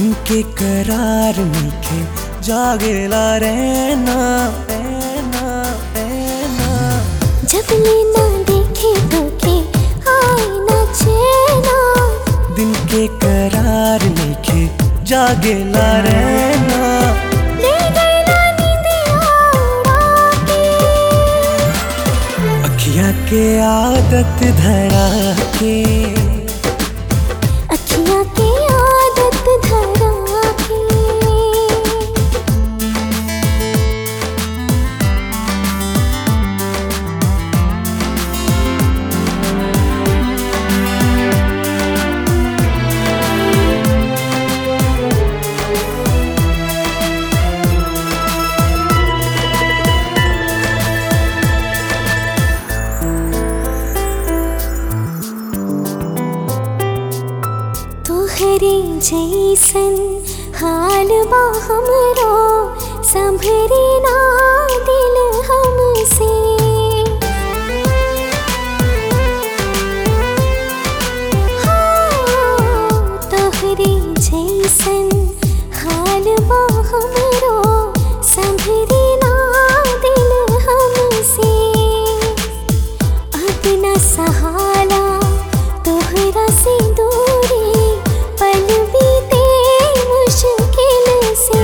दिन के करार मीठे जागेला रहना रहना रहना जब लेना देखे तो के आए ना चैना दिन के करार मीठे जागेला रहना ले गई ना नींदिया उड़ा के अखियाँ के आदत धरा के अखियाँ की आदत धरा के तोहरे जैसन हाल बा हमरो संभरे ना दिल हमसे हाँ, तोहरे जैसन हाल बा हमरो संभरे ना दिल हमसे अपना सहारा तोहरा से दूरी पल बीते मुश्किल से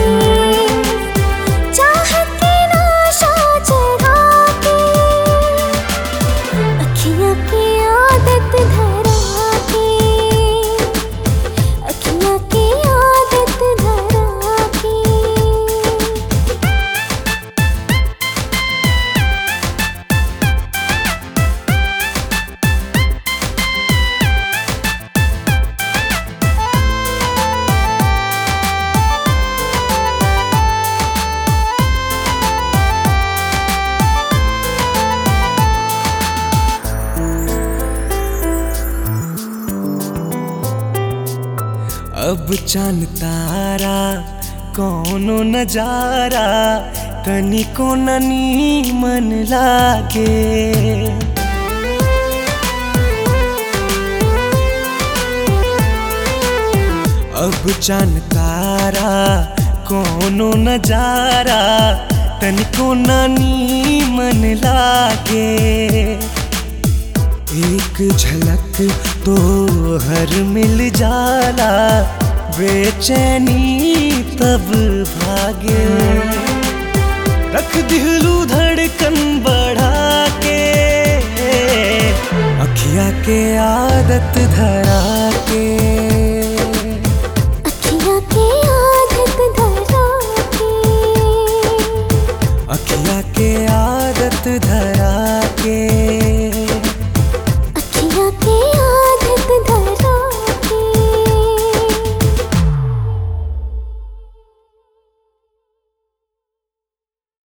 चाहत की नाशा चढ़ा के अखियाँ की आदत धरा के अखियाँ की आदत धरा के अब चांद तारा कौनो नजारा तनिको ननी मन लागे अब चांद तारा कौनो नजारा तनिको नानी मन लागे एक झलक तो हर मिल जाला बेचैनी तब भागे रख दिलू धड़कन बढ़ा के अखिया के आदत धरा के